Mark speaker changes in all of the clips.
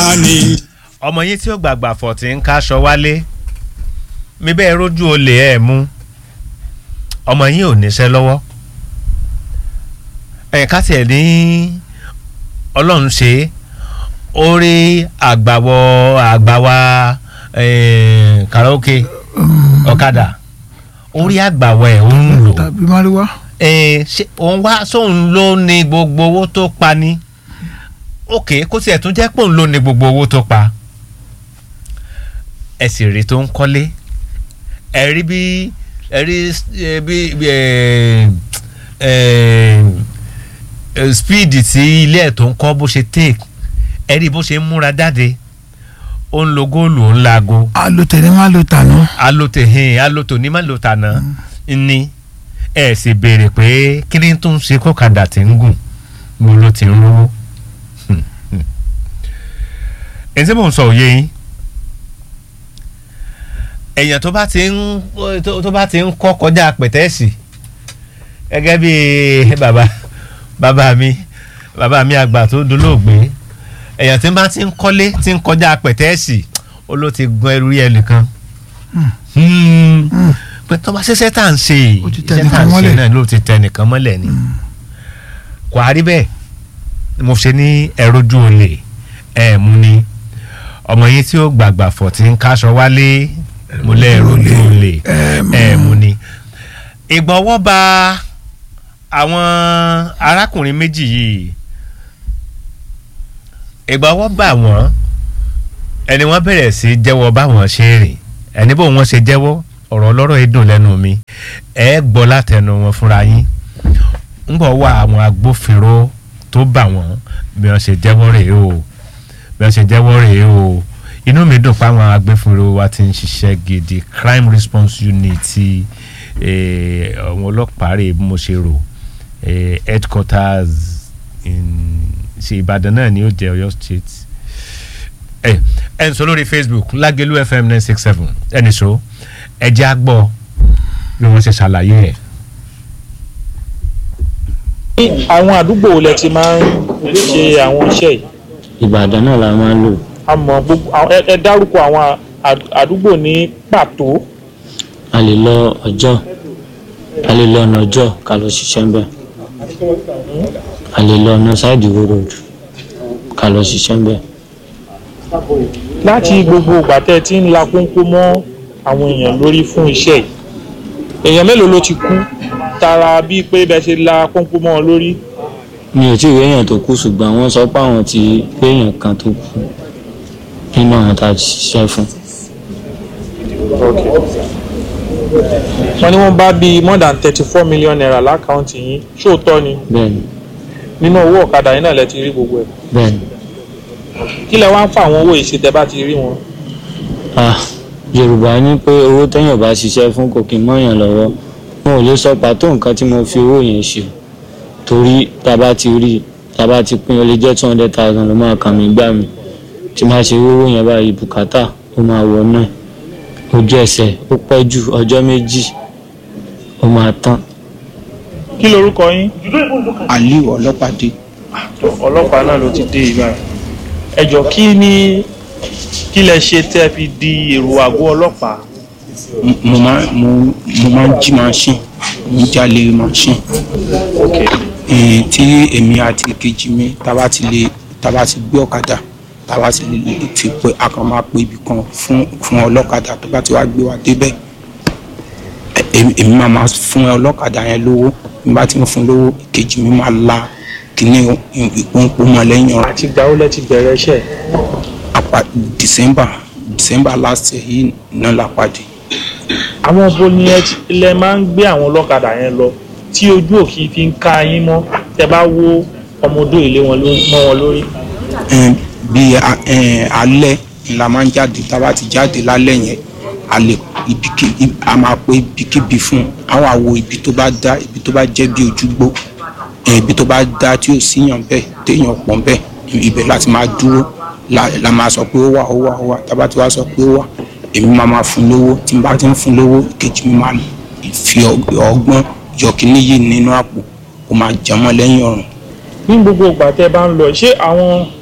Speaker 1: ni.
Speaker 2: ọmọ yín tí ó gbàgbà fọ̀ tí ń káṣọ wálé mi bẹ́ẹ̀ rójú olè ẹ̀ mú ọmọ yín ò níṣẹ́ lọ́wọ́ ẹ̀ ká tiẹ̀ ní ọlọ́run ṣe é ó rí àgbàwọ̀ àgbàwà eh, karaoke ọ̀kadà ó rí àgbàwọ̀ ẹ̀ ó ń lò
Speaker 3: tàbí mariwa.
Speaker 2: Eh, ṣé òun wá sóun ló ní gbogbo owó tó pa ni ok kó tiẹ̀ tún jẹ́ pé òun ló ní gbogbo owó tó pa ẹ sì rí tó ń kọ́lé ẹ rí bí ẹ rí eh, bí bí, eh, eh, eh, speed tí ilé ẹ̀ tó ń kọ́ bó ṣe take ẹ rí bó ṣe ń múra jáde ó ń lo góòlù ó ń laago
Speaker 3: alotẹ ni wọn lo tànú.
Speaker 2: alote hin aloto ní má lo tànà ní ẹ sì béèrè pé kí ni tó ń ṣe kọ́kadà tí ń gùn mo ló ti ń rówó èyí tí mò ń sọ òye yín èèyàn tó bá ti ń tó tó bá ti ń kọ́ kọjá pẹ̀tẹ́ẹ̀sì gẹ́gẹ́ bí bàbá bàbá mi bàbá mi àgbà tó dolóògbé èèyàn tí bá ti ń kọ́lé tí ń kọjá pẹ̀tẹ́ẹ̀sì ó ló ti gun ẹrú yẹn nìkan pé tó bá ṣiṣẹ́ tá à ń ṣe
Speaker 3: Ó ti
Speaker 2: iṣẹ́
Speaker 3: tẹ
Speaker 2: tá à ń
Speaker 3: nìkan
Speaker 2: ṣe
Speaker 3: mọ́lẹ̀.
Speaker 2: náà ló ti tẹ nìkan mọ́lẹ̀ ni kò á rí bẹ́ẹ̀ ni mo ṣe ní ẹ̀rọjú olè ẹ̀ mú ni ọmọ yín tí ó gbàgbà fọ̀ tí ń káṣọ wálé mo lẹ́ ẹ̀rọjú olè ẹ̀ mú ni ìgbà ọwọ́ ba àwọn arákùnrin méjì yìí ìgbà ọwọ́ bá wọn ẹni wọ́n bẹ̀rẹ̀ sí jẹ́wọ́ báwọn ṣe rìn ẹni bó wọn ṣe jẹ́wọ́ ọ̀rọ̀ ọlọ́rọ̀ yìí dùn lẹ́nu mi ẹ gbọ́ látẹnu wọn fúnra yín ń bọ̀ wá àwọn agbófinró tó bà wọ́n bí wọ́n ṣe jẹ́wọ́ rèé o bí wọ́n ṣe jẹ́wọ́ rèé o inú mi dùn pé àwọn agbófinró wa ti ń ṣiṣẹ́ gidi crime response unit ti eh, àwọn ọlọ́pàá rèé bí mo ṣe rò eh, headquarters in ṣe Ìbàdàn náà ni ó jẹ́ Ọ̀yọ́ state ẹ ẹ ń sọ lórí Facebook Lágelú FM nine six seven ẹnì so ẹ jẹ́ àgbọ̀ bí wọ́n ṣe ṣàlàyé ẹ̀.
Speaker 4: ní àwọn àdúgbò wo lẹ ti máa ń ṣe àwọn iṣẹ́ yìí
Speaker 5: ìbàdàn náà la máa ń lò
Speaker 4: a mọ̀ gbogbo àwọn- ẹ- ẹ dárúkọ àwọn àd- àdúgbò ní pàtó
Speaker 5: a lè lọ ọjọ́ a lè lọ ọ̀nà ọjọ́ ká lọ ṣiṣẹ́ ń bẹ̀ a lè lọ ọ̀nà ṣáìdì road ká lọ ṣiṣẹ́ ń bẹ̀
Speaker 4: láti gbogbo ìgbà tẹ́ ẹ ti ń la kónkó mọ́ àwọn èèyàn lórí fún iṣẹ́ yìí èèyàn mélòó ló ti kú tara bíi pé bẹ́ẹ̀ ṣe la kónkó mọ́ ọ lórí
Speaker 5: mi ò tí ì rí èèyàn tó kú ṣùgbọ́n wọ́n sọ pé àwọn ti rí èèyàn kan tó kú nínú àwọn tá a ti ṣiṣẹ́ fún
Speaker 4: wọ́n ní wọ́n bá bíi more than thirty four million naira lákàntì yín ṣóòótọ́ ni
Speaker 5: bẹ́ẹ̀ ni
Speaker 4: nínú owó ọ̀kadà yín náà lẹ ti rí gbogbo ẹ̀
Speaker 5: bẹ́ẹ̀ ni
Speaker 4: kí lẹ wá ń fa àwọn owó yìí ṣe tẹ́ bá ti rí wọn.
Speaker 5: ah yorùbá ní pé owó téèyàn bá ṣiṣẹ́ fún kò kí n mọ́yàn lọ́wọ́ wọn ò lè sọ pàtó nǹkan tí mo fi owó yẹn ṣe torí tá a bá ti rí tá a bá ti pín ó lè jẹ́ two hundred thousand ló máa kàn mí gbà mí tí máa ṣe owó yẹn báyìí bùkátà ó máa wọ náà ojú ẹsẹ̀ ó pẹ́ jù ọjọ́ méjì ó máa tán
Speaker 4: kí lorúkọ yín.
Speaker 1: aliu ọlọ́pàdé
Speaker 4: ọlọ́pàá náà ló ti dé ibà ẹ jọ kí ni kí lẹ ṣe tẹ́ fi di èrò àgọ́ ọlọ́pàá.
Speaker 1: M- mo máa mo mo máa ń jí machine mo ń jalè machine Eh, tí èmi àti kejì mi tába ti lè tába ti gbé ọ̀kadà tába ti lè fi pé a kàn máa pé ibì kan fún fún ọlọ́kadà tó bá ti wá gbé wa débẹ̀ Eh, èmi èmi máa máa fún ọlọ́kadà yẹn lówó bí n bá ti ń fún lówó kejì mi máa la kíní ìpọ́npọ́ mọ́ lẹ́yìn ọ̀rọ̀
Speaker 4: àti ìgbà wo lẹ ti bẹ̀rẹ̀ iṣẹ́
Speaker 1: àpá december december last year yìí náà la pàdé
Speaker 4: àwọn bo ni ẹ ti- lẹ máa ń gbé àwọn ọlọ́kadà yẹn lọ tí ojú òkì fi ń ká yín mọ́ tẹ́ bá wo ọmọdé ilé wọn lórí mọ́ wọn lórí.
Speaker 1: Ẹn, bí a- ẹn, alẹ́ la máa ń jáde tá a bá ti jáde lálẹ́ yẹn a lè ibikíbi a máa pé ibikíbi fún àwọn àwo ibi tó bá dá ibi tó bá jẹ́ bí ojúgbó ẹn, ibi tó bá dá tí ò síyàn bẹ́ẹ̀ téèyàn pọ̀ bẹ́ẹ̀ ibẹ̀ láti máa dúró la la máa sọ pé ó wà ó wà ó wà tá a bá ti wá sọ pé ó wà èmi máa máa fún lówó tí n bá ti ń fún lówó kejì mi máa fi ọg- ọgbọ́n yọ kíní yìí nínú àpò ó máa jẹmọ́ lẹ́yìn ọ̀run
Speaker 4: ní gbogbo ìgbà tẹ́ bá ń lọ ṣé àwọn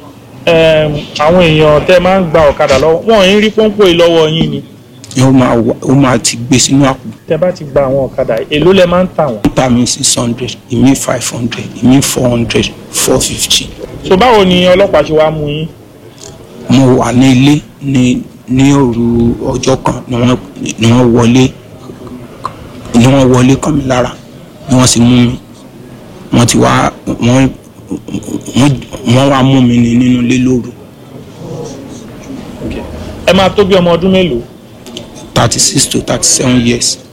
Speaker 4: Ẹm, àwọn èèyàn tẹ́ máa ń gba ọ̀kadà lọ́wọ́ wọn ò ń rí pọ́npọ́ yìí lọ́wọ́ yín ni
Speaker 1: ó máa wà- ó máa ti gbé sínú àpò
Speaker 4: tẹ́ bá ti gba àwọn ọ̀kadà èló lẹ máa ń tà wọ́n.
Speaker 1: ta mi six hundred ìmí five hundred ìmí four hundred four fifty
Speaker 4: so báwo ni ọlọ́pàá ṣe wá mú yín.
Speaker 1: mo wà ní ilé ní ní òru ọjọ́ kan ni wọ́n ni wọ́n wọlé ni wọ́n wọlé kàn mí lára ni wọ́n sì mú mi wọ́n ti wá wọ́n wọ́n wọ́n wá mú mi ní nínú ilé lóru
Speaker 4: ẹ máa tó bí ọmọ ọdún mélòó.
Speaker 1: thirty six to thirty seven years